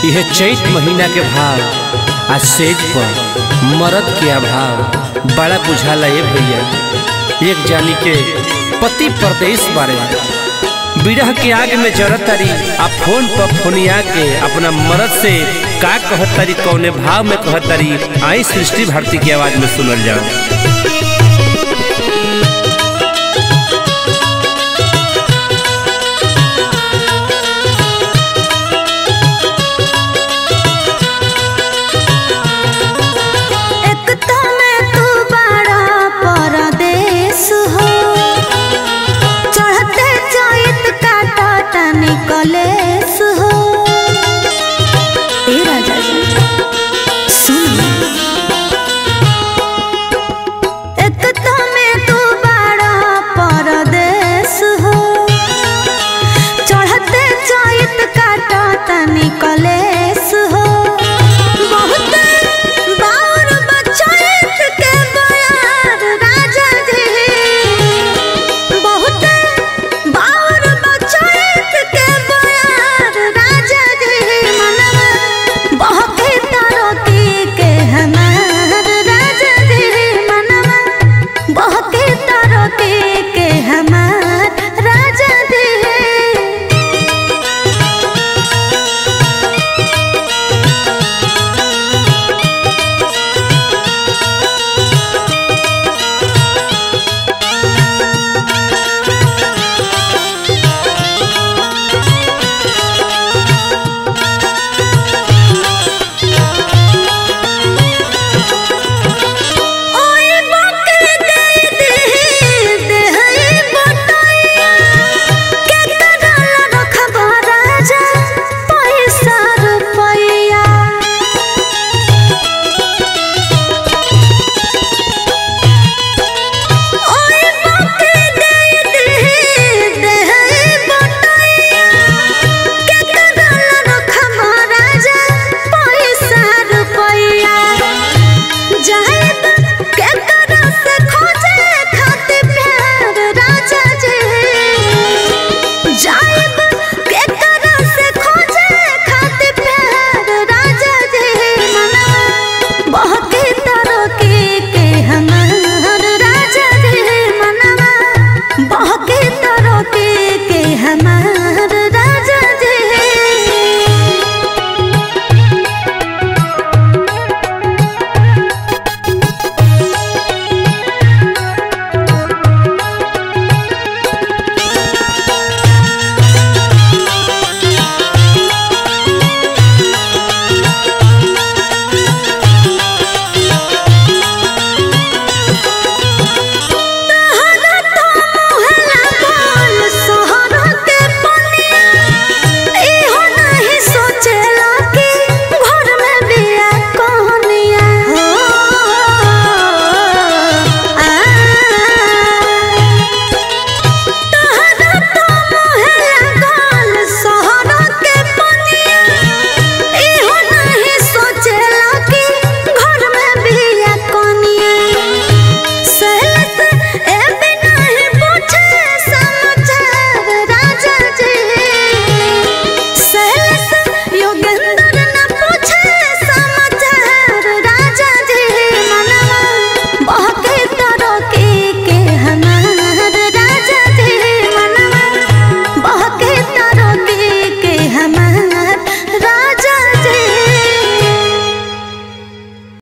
यह चैत महीना के भाव आ सेज पर मरद के अभाव बड़ा बुझाला ए भैया एक जानी के पति परदेश बारे बिरह के आग में जरत तारी आ फोन पर फोनिया के अपना मरद से का कहत तारी कौने भाव में कहत तारी आई सृष्टि भारती की आवाज में सुनल जाओ